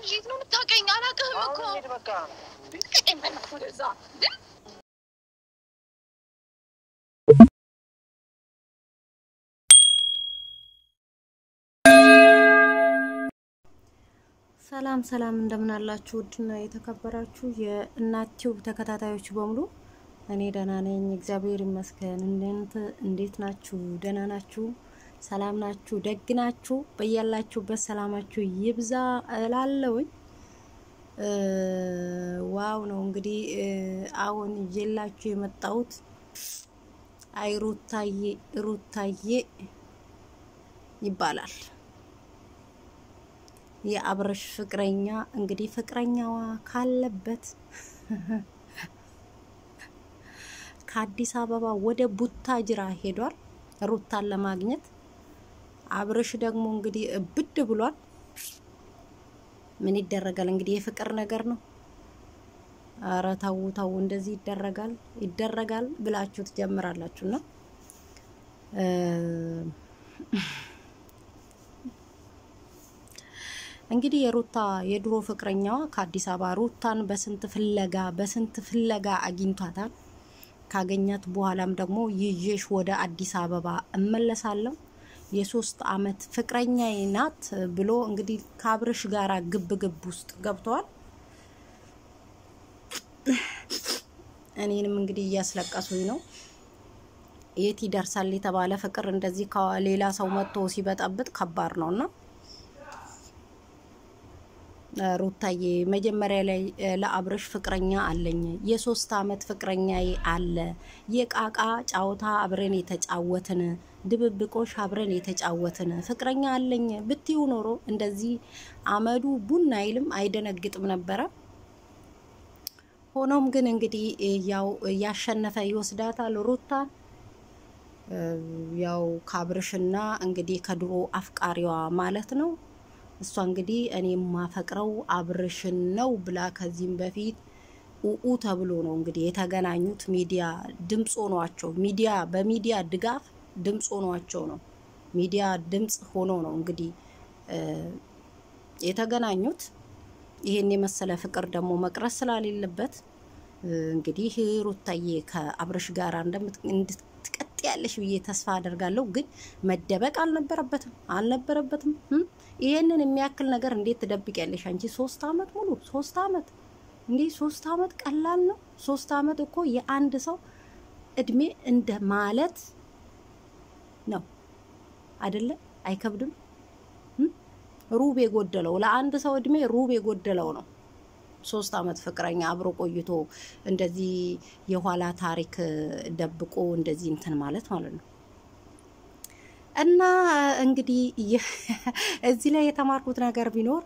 ልጅ የት ነው የምታውቀኝ? አላውቅህም እኮ አሁን ሂድ በቃ። ልቀቀኝ፣ በእናትህ ወደዛ እንዴ! ሰላም ሰላም እንደምን አላችሁ? ውድና የተከበራችሁ የእናት ቲዩብ ተከታታዮች በሙሉ እኔ ደህና ነኝ፣ እግዚአብሔር ይመስገን። እናንተ እንዴት ናችሁ? ደህና ናችሁ? ሰላም ናችሁ? ደግ ናችሁ? በያላችሁበት ሰላማችሁ ይብዛ እላለሁኝ። ዋው ነው እንግዲህ አሁን ይዤላችሁ የመጣሁት አይ ሩታዬ ሩታዬ ይባላል የአብረሽ ፍቅረኛ እንግዲህ ፍቅረኛዋ ካለበት ከአዲስ አበባ ወደ ቡታጅራ ሄዷል ሩታን ለማግኘት። አብረሽ ደግሞ እንግዲህ እብድ ብሏል። ምን ይደረጋል እንግዲህ የፍቅር ነገር ነው። አረ ተው ተው፣ እንደዚህ ይደረጋል ይደረጋል ብላችሁ ትጀምራላችሁ እና እንግዲህ የሩታ የድሮ ፍቅረኛዋ ከአዲስ አበባ ሩታን በስንት ፍለጋ በስንት ፍለጋ አግኝቷታል። ካገኛት በኋላም ደግሞ ይዤሽ ወደ አዲስ አበባ እመለሳለሁ የሶስት አመት ፍቅረኛዬ ናት ብሎ እንግዲህ ከአብርሽ ጋራ ግብ ግብ ውስጥ ገብተዋል። እኔንም እንግዲህ እያስለቀሱኝ ነው። የት ይደርሳል የተባለ ፍቅር እንደዚህ ከሌላ ሰው መጥቶ ሲበጠብጥ ከባድ ነው እና ሩታዬ መጀመሪያ ላይ ለአብረሽ ፍቅረኛ አለኝ፣ የሶስት አመት ፍቅረኛዬ አለ፣ የቃቃ ጫወታ አብረን የተጫወትን ድብብቆሽ አብረን የተጫወትን ፍቅረኛ አለኝ ብትዩ ኖሮ እንደዚህ አመዱ ቡን አይልም አይደነግጥም ነበረ። ሆኖም ግን እንግዲህ ያው ያሸነፈ ይወስዳታል ሩታን ያው ከአብርሽና እንግዲህ ከድሮ አፍቃሪዋ ማለት ነው። እሷ እንግዲህ እኔ የማፈቅረው አብርሽን ነው ብላ ከዚህም በፊት ኡኡ ተብሎ ነው እንግዲህ የተገናኙት። ሚዲያ ድምፅ ሆኗቸው ሚዲያ በሚዲያ ድጋፍ ድምፅ ሆኗቸው ነው ሚዲያ ድምፅ ሆኖ ነው እንግዲህ የተገናኙት። ይሄን የመሰለ ፍቅር ደግሞ መቅረት ስላሌለበት እንግዲህ ሩታዬ ከአብርሽ ጋር እንድትቀጥ ያለሽ ብዬ ተስፋ አደርጋለሁ። ግን መደበቅ አልነበረበትም አልነበረበትም። ይሄንን የሚያክል ነገር እንዴት ትደብቅ ያለሽ አንቺ? ሶስት አመት ሙሉ ሶስት አመት እንዲህ ሶስት አመት ቀላል ነው? ሶስት አመት እኮ የአንድ ሰው እድሜ እንደ ማለት ነው አይደለ? አይከብድም? ሩብ የጎደለው ለአንድ ሰው እድሜ ሩብ የጎደለው ነው። ሶስት አመት ፍቅረኛ አብሮ ቆይቶ እንደዚህ የኋላ ታሪክ ደብቆ እንደዚህ እንትን ማለት ማለት ነው። እና እንግዲህ እዚህ ላይ የተማርኩት ነገር ቢኖር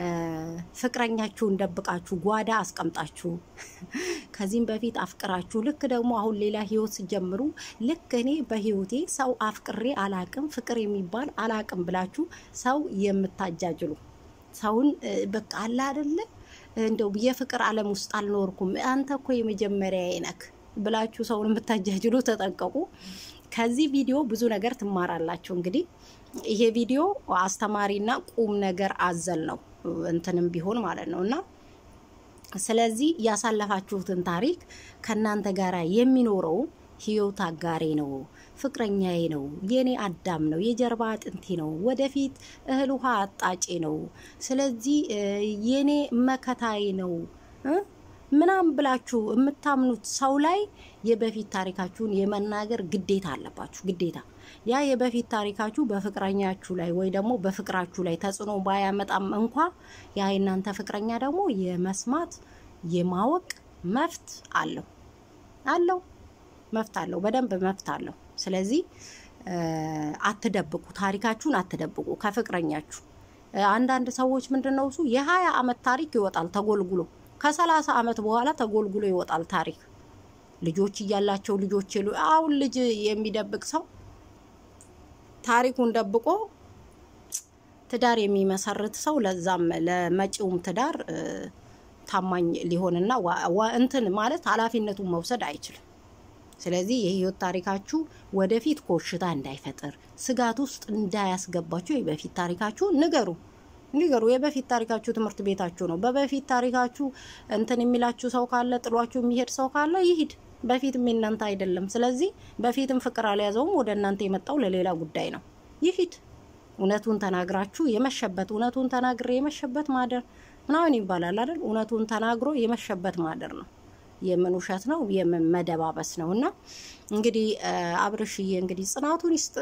ፍቅረኛችሁን ደብቃችሁ ጓዳ አስቀምጣችሁ ከዚህም በፊት አፍቅራችሁ ልክ ደግሞ አሁን ሌላ ህይወት ሲጀምሩ ልክ እኔ በህይወቴ ሰው አፍቅሬ አላቅም ፍቅር የሚባል አላቅም ብላችሁ ሰው የምታጃጅሉ ሰውን በቃ አለ አይደለ እንደው የፍቅር ዓለም ውስጥ አልኖርኩም አንተ እኮ የመጀመሪያ ነክ ብላችሁ ሰውን የምታጃጅሉ ተጠንቀቁ። ከዚህ ቪዲዮ ብዙ ነገር ትማራላችሁ። እንግዲህ ይሄ ቪዲዮ አስተማሪና ቁም ነገር አዘል ነው እንትንም ቢሆን ማለት ነው እና ስለዚህ ያሳለፋችሁትን ታሪክ ከእናንተ ጋር የሚኖረው ህይወት አጋሬ ነው፣ ፍቅረኛዬ ነው፣ የኔ አዳም ነው፣ የጀርባ አጥንቴ ነው፣ ወደፊት እህል ውሃ አጣጬ ነው፣ ስለዚህ የኔ መከታዬ ነው ምናም ብላችሁ የምታምኑት ሰው ላይ የበፊት ታሪካችሁን የመናገር ግዴታ አለባችሁ። ግዴታ ያ የበፊት ታሪካችሁ በፍቅረኛችሁ ላይ ወይ ደግሞ በፍቅራችሁ ላይ ተጽዕኖ ባያመጣም እንኳ ያ የእናንተ ፍቅረኛ ደግሞ የመስማት የማወቅ መፍት አለው አለው መፍት አለው፣ በደንብ መፍት አለው። ስለዚህ አትደብቁ፣ ታሪካችሁን አትደብቁ ከፍቅረኛችሁ። አንዳንድ ሰዎች ምንድን ነው እሱ የሀያ አመት ታሪክ ይወጣል ተጎልጉሎ ከሰላሳ አመት በኋላ ተጎልጉሎ ይወጣል ታሪክ። ልጆች እያላቸው ልጆች የሉ አሁን ልጅ የሚደብቅ ሰው ታሪኩን ደብቆ ትዳር የሚመሰርት ሰው ለዛም ለመጪውም ትዳር ታማኝ ሊሆንና እንትን ማለት ኃላፊነቱን መውሰድ አይችልም። ስለዚህ የህይወት ታሪካችሁ ወደፊት ኮሽታ እንዳይፈጥር ስጋት ውስጥ እንዳያስገባችሁ የበፊት ታሪካችሁ ንገሩ። ንገሩ። የበፊት ታሪካችሁ ትምህርት ቤታችሁ ነው። በበፊት ታሪካችሁ እንትን የሚላችሁ ሰው ካለ ጥሏችሁ የሚሄድ ሰው ካለ ይሂድ። በፊትም የእናንተ አይደለም። ስለዚህ በፊትም ፍቅር አልያዘውም። ወደ እናንተ የመጣው ለሌላ ጉዳይ ነው። ይሂድ። እውነቱን ተናግራችሁ የመሸበት እውነቱን ተናግሬ የመሸበት ማደር ምናምን ይባላል አይደል? እውነቱን ተናግሮ የመሸበት ማደር ነው። የምን ውሸት ነው? የምን መደባበስ ነው? እና እንግዲህ አብርሽዬ እንግዲህ ጽናቱን ይስጥ።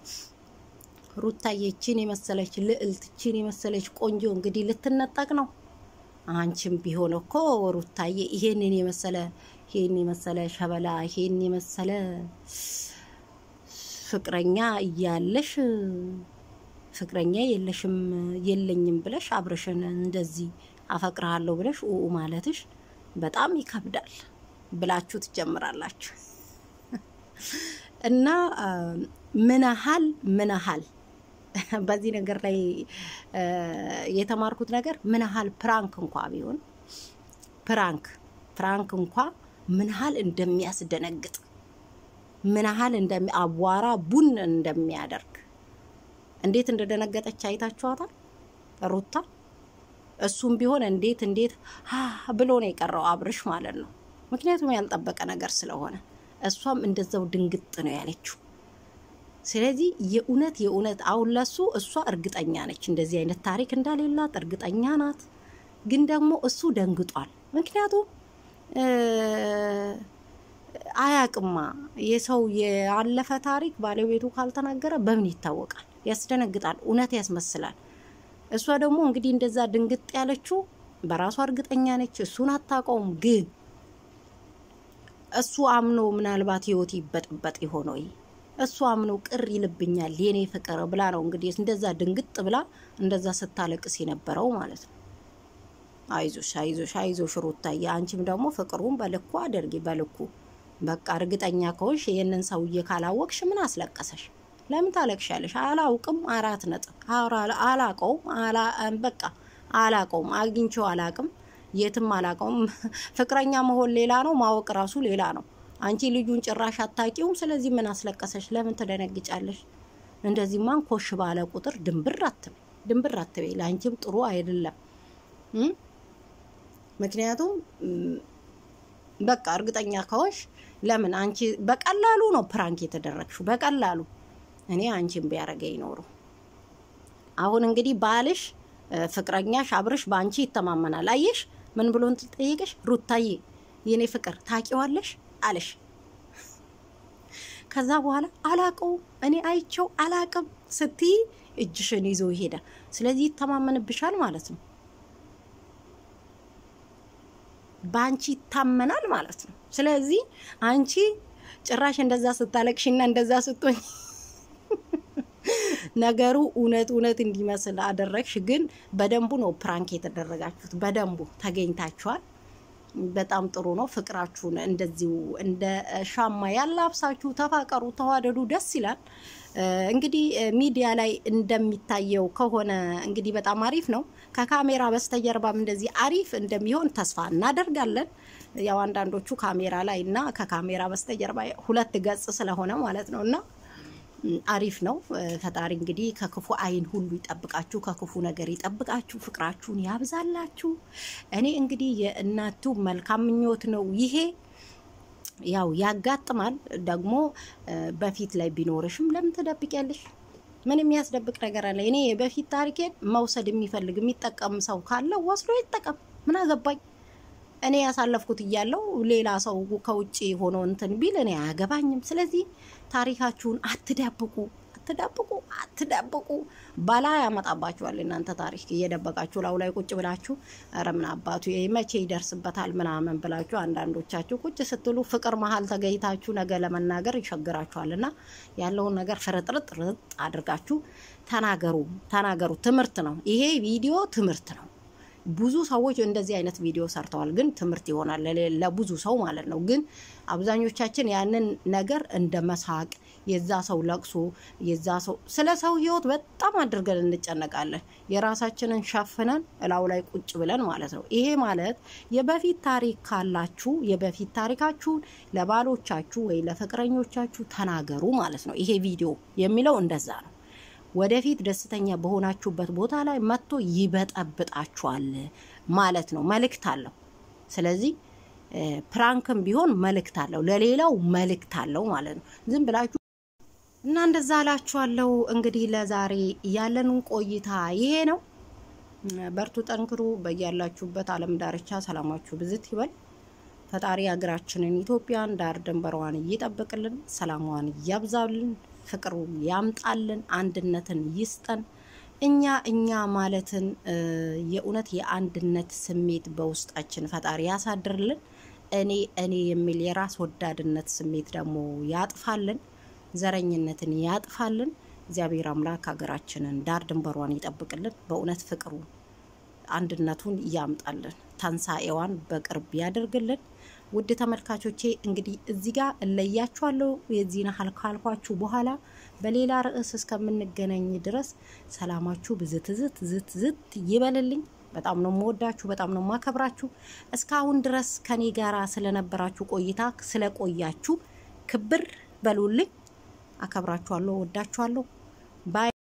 ሩታዬ ችን የመሰለች ልዕልት ችን የመሰለች ቆንጆ እንግዲህ ልትነጠቅ ነው። አንቺም ቢሆን እኮ ሩታዬ ይሄንን የመሰለ ይሄን የመሰለ ሸበላ ይሄን የመሰለ ፍቅረኛ እያለሽ ፍቅረኛ የለሽም የለኝም ብለሽ አብርሽን እንደዚህ አፈቅርሃለሁ ብለሽ ኡ ማለትሽ በጣም ይከብዳል ብላችሁ ትጀምራላችሁ። እና ምናሃል ምናሃል በዚህ ነገር ላይ የተማርኩት ነገር ምናሃል ፕራንክ እንኳ ቢሆን ፕራንክ ፕራንክ እንኳ ምናሃል እንደሚያስደነግጥ ምናሃል እንደሚ አቧራ ቡን እንደሚያደርግ እንዴት እንደደነገጠች አይታችኋታል ሩታ። እሱም ቢሆን እንዴት እንዴት ብሎ ነው የቀረው አብርሽ ማለት ነው። ምክንያቱም ያልጠበቀ ነገር ስለሆነ እሷም እንደዛው ድንግጥ ነው ያለችው። ስለዚህ የእውነት የእውነት አሁን ለሱ እሷ እርግጠኛ ነች እንደዚህ አይነት ታሪክ እንዳሌላት እርግጠኛ ናት። ግን ደግሞ እሱ ደንግጧል። ምክንያቱም አያቅማ የሰው ያለፈ ታሪክ ባለቤቱ ካልተናገረ በምን ይታወቃል? ያስደነግጣል። እውነት ያስመስላል። እሷ ደግሞ እንግዲህ እንደዛ ድንግጥ ያለችው በራሷ እርግጠኛ ነች። እሱን አታውቀውም። ግን እሱ አምኖ ምናልባት ህይወት ይበጥበጥ የሆነ እሱ አምኖ ቅር ይልብኛል የኔ ፍቅር ብላ ነው እንግዲህ እንደዛ ድንግጥ ብላ እንደዛ ስታለቅስ የነበረው ማለት ነው። አይዞሽ አይዞሽ አይዞሽ ሩታዬ፣ አንቺም ደግሞ ፍቅሩን በልኩ አድርጊ በልኩ። በቃ እርግጠኛ ከሆንሽ ይህንን ሰውዬ ካላወቅሽ ምን አስለቀሰሽ? ለምን ታለቅሻለሽ? አላውቅም አራት ነጥብ አላቀውም። በቃ አላቀውም፣ አግኝቼው አላቅም፣ የትም አላቀውም። ፍቅረኛ መሆን ሌላ ነው፣ ማወቅ ራሱ ሌላ ነው። አንቺ ልጁን ጭራሽ አታቂውም። ስለዚህ ምን አስለቀሰሽ? ለምን ትደነግጫለሽ? እንደዚህማን ኮሽ ባለ ቁጥር ድንብር አትበይ፣ ድንብር አትበይ። ለአንቺም ጥሩ አይደለም። ምክንያቱም በቃ እርግጠኛ ከሆንሽ ለምን አንቺ በቀላሉ ነው ፕራንክ የተደረግሽው፣ በቀላሉ እኔ አንቺን ቢያደርገኝ ኖሮ። አሁን እንግዲህ ባልሽ ፍቅረኛሽ አብርሽ በአንቺ ይተማመናል። አየሽ ምን ብሎ ጠየቀሽ? ሩታዬ የኔ ፍቅር ታቂዋለሽ አለሽ። ከዛ በኋላ አላቀውም እኔ አይቸው አላቅም ስትይ እጅሽን ይዞ ይሄዳል። ስለዚህ ይተማመንብሻል ማለት ነው። በአንቺ ይታመናል ማለት ነው። ስለዚህ አንቺ ጭራሽ እንደዛ ስታለቅሽና እንደዛ ስትሆኝ ነገሩ እውነት እውነት እንዲመስል አደረግሽ። ግን በደንቡ ነው ፕራንክ የተደረጋችሁት፣ በደንቡ ተገኝታችኋል። በጣም ጥሩ ነው። ፍቅራችሁን እንደዚሁ እንደ ሻማ ያላብሳችሁ ተፋቀሩ፣ ተዋደዱ፣ ደስ ይላል። እንግዲህ ሚዲያ ላይ እንደሚታየው ከሆነ እንግዲህ በጣም አሪፍ ነው። ከካሜራ በስተጀርባም እንደዚህ አሪፍ እንደሚሆን ተስፋ እናደርጋለን። ያው አንዳንዶቹ ካሜራ ላይ እና ከካሜራ በስተጀርባ ሁለት ገጽ ስለሆነ ማለት ነው እና አሪፍ ነው። ፈጣሪ እንግዲህ ከክፉ ዓይን ሁሉ ይጠብቃችሁ፣ ከክፉ ነገር ይጠብቃችሁ፣ ፍቅራችሁን ያብዛላችሁ። እኔ እንግዲህ የእናቱ መልካም ምኞት ነው ይሄ። ያው ያጋጥማል ደግሞ በፊት ላይ ቢኖርሽም ለምን ትደብቂያለሽ? ምን የሚያስደብቅ ነገር አለ? እኔ በፊት ታሪኬን መውሰድ የሚፈልግ የሚጠቀም ሰው ካለ ወስዶ ይጠቀም። ምን አገባኝ? እኔ ያሳለፍኩት እያለው ሌላ ሰው ከውጭ ሆኖ እንትን ቢል እኔ አያገባኝም። ስለዚህ ታሪካችሁን አትደብቁ፣ አትደብቁ፣ አትደብቁ። ባላ ያመጣባችኋል። እናንተ ታሪክ እየደበቃችሁ ላው ላይ ቁጭ ብላችሁ ኧረ ምን አባቱ መቼ ይደርስበታል ምናምን ብላችሁ አንዳንዶቻችሁ ቁጭ ስትሉ ፍቅር መሀል ተገኝታችሁ ነገ ለመናገር ይቸግራችኋል። እና ያለውን ነገር ፍርጥርጥ ርጥ አድርጋችሁ ተናገሩ፣ ተናገሩ። ትምህርት ነው ይሄ ቪዲዮ፣ ትምህርት ነው። ብዙ ሰዎች እንደዚህ አይነት ቪዲዮ ሰርተዋል፣ ግን ትምህርት ይሆናል ለብዙ ሰው ማለት ነው። ግን አብዛኞቻችን ያንን ነገር እንደ መሳቅ የዛ ሰው ለቅሶ የዛ ሰው ስለ ሰው ሕይወት በጣም አድርገን እንጨነቃለን። የራሳችንን ሸፍነን እላው ላይ ቁጭ ብለን ማለት ነው። ይሄ ማለት የበፊት ታሪክ ካላችሁ የበፊት ታሪካችሁን ለባሎቻችሁ ወይ ለፍቅረኞቻችሁ ተናገሩ ማለት ነው። ይሄ ቪዲዮ የሚለው እንደዛ ነው። ወደፊት ደስተኛ በሆናችሁበት ቦታ ላይ መጥቶ ይበጠብጣችኋል ማለት ነው። መልእክት አለው። ስለዚህ ፕራንክም ቢሆን መልእክት አለው፣ ለሌላው መልእክት አለው ማለት ነው። ዝም ብላችሁ እና እንደዛ አላችኋለሁ። እንግዲህ ለዛሬ ያለንን ቆይታ ይሄ ነው። በርቱ፣ ጠንክሩ። በያላችሁበት ዓለም ዳርቻ ሰላማችሁ ብዝት ይበል። ፈጣሪ ሀገራችንን ኢትዮጵያን ዳር ድንበሯን እይጠብቅልን፣ ሰላሟን እያብዛልን፣ ፍቅሩ ያምጣልን፣ አንድነትን ይስጠን። እኛ እኛ ማለትን የእውነት የአንድነት ስሜት በውስጣችን ፈጣሪ ያሳድርልን። እኔ እኔ የሚል የራስ ወዳድነት ስሜት ደግሞ ያጥፋልን፣ ዘረኝነትን ያጥፋልን። እግዚአብሔር አምላክ ሀገራችንን ዳር ድንበሯን ይጠብቅልን። በእውነት ፍቅሩ አንድነቱን ያምጣልን። ተንሳኤዋን በቅርብ ያደርግልን። ውድ ተመልካቾቼ እንግዲህ እዚህ ጋር እለያችኋለሁ። የዚህን ያህል ካልኳችሁ በኋላ በሌላ ርዕስ እስከምንገናኝ ድረስ ሰላማችሁ ብዝት ዝት ዝት ዝት ይበልልኝ። በጣም ነው የምወዳችሁ፣ በጣም ነው የማከብራችሁ። እስካሁን ድረስ ከኔ ጋራ ስለነበራችሁ ቆይታ ስለቆያችሁ ክብር በሉልኝ። አከብራችኋለሁ፣ ወዳችኋለሁ። ባይ